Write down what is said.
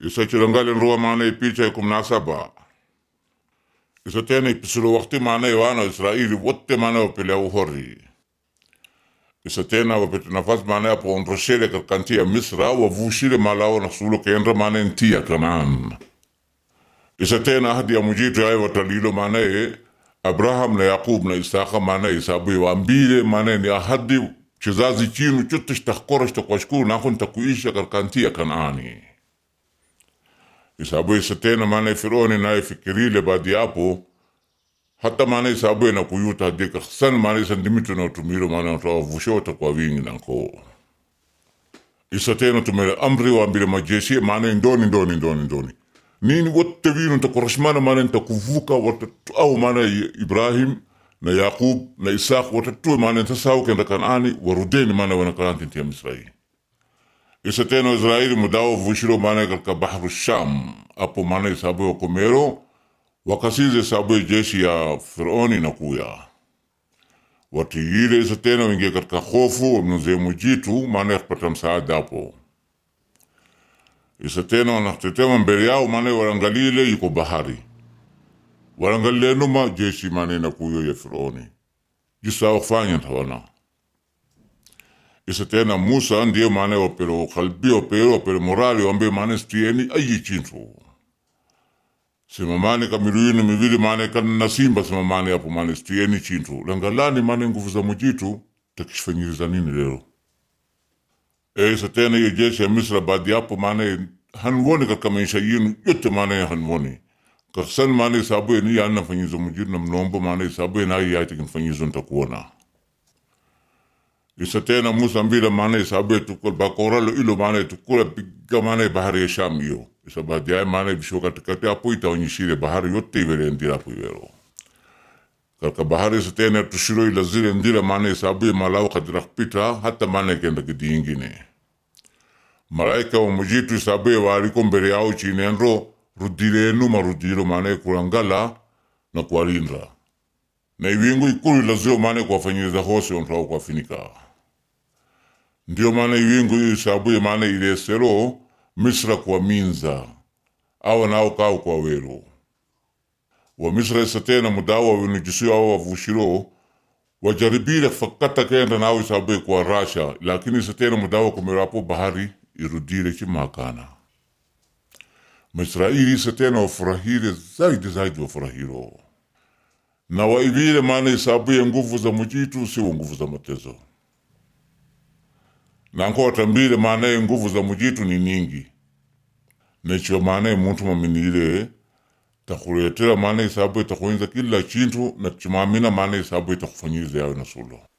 isachilangali nrua maana ipicha ikum na saba isa tena ipisilo wakti maana wana Israeli wote maana wapelea uhori isa tena wapete nafasi maana yapo onroshele katika nchi ya Misra wavushile malao na sulo kendra maana nchi ya Kanaan isa tena ahadi ya mujitu yaye watalilo maana ye Abraham na Yakub na Isaka maana isabu waambile maana ni ahadi kizazi chinu chote shitakora shitakwashukuru nako nitakuisha katika nchi ya Kanaani isabu isa tena maana Firauni naye fikirile baadi yapo hata maana isabu na kuyuta hadika san maana isa ndimitu na utumiro maana utawavusha kwa wingi nako isa tena tumele amri waambile majeshi maana ndoni ndoni ndoni ndoni nini wote vinu ntakorashmana maana ntakuvuka watatu au maana Ibrahim na Yakub na Isaq watatu maana ntasau kenda Kanaani warudeni maana wanakaranti ntia Misraeli isa tena Israeli mudawo vushiro maana katika bahru Sham apo maana isabu ya komero wakasize isabu ya jeshi ya Firauni na kuya watiyile isa tena wengie katika hofu wamnuze mujitu maana yakupata msaada hapo isa tena wanatetema mbele yao maana warangalile yuko bahari warangalile numa jeshi maana na kuyo ya Firauni jisa wakufanya tawana isa tena Musa ndiye maana wapero kalbi wapero wapero morali wambe maana stieni ayi chintu sema maana kamiruini mivili maana kana nasimba sema maana hapo maana stieni chintu langalani maana nguvu za mujitu takishfanyiriza nini leo e isa tena hiyo jeshi ya Misra baadi hapo maana hanwoni katika maisha yenu yote maana ya hanwoni kaksan maana isabu ni ya nafanyizo mujitu na mnombo maana isabu na yati kinfanyizo ntakuona isa tena Musa mbila maana isabu tukul bakoralo ilo maana tukula piga maana bahari ya Sham hiyo isa baadaye maana bisho katikati hapo itaonyeshile bahari yote iwele ndira hapo iwelo katika bahari isa tena tushiro ila zile ndira maana isabu malao kadira kupita hata maana ikenda kidi ingine malaika wa mujitu isabu waliko mbele yao chinenro rudilenu marudilo maana kurangala na kuwalinda na iwingu ikulu lazio maana kuwafanyiriza hose ontao kuwafinika ndio maana iwingu hiyo isabuye maana ilesero misra kwa minza awa nao kao kwa wero wa misra isa tena mudawa winujisiyo awa wavushiro wajaribile fakata kenda nao isabuye kwa rasha lakini isa tena mudawa kumerapo bahari irudile chimakana Misraeli isa tena wafurahile zaidi zaidi wafurahiro na waivile maana isabuye nguvu za mujitu siwo nguvu za matezo nanko watambile maanaye nguvu za mujitu ni ningi necho maanaye muntu maminile takuletera maana isabu itakuinza kila chintu na chimamina maana isabu itakufanyiriza yawe na sulo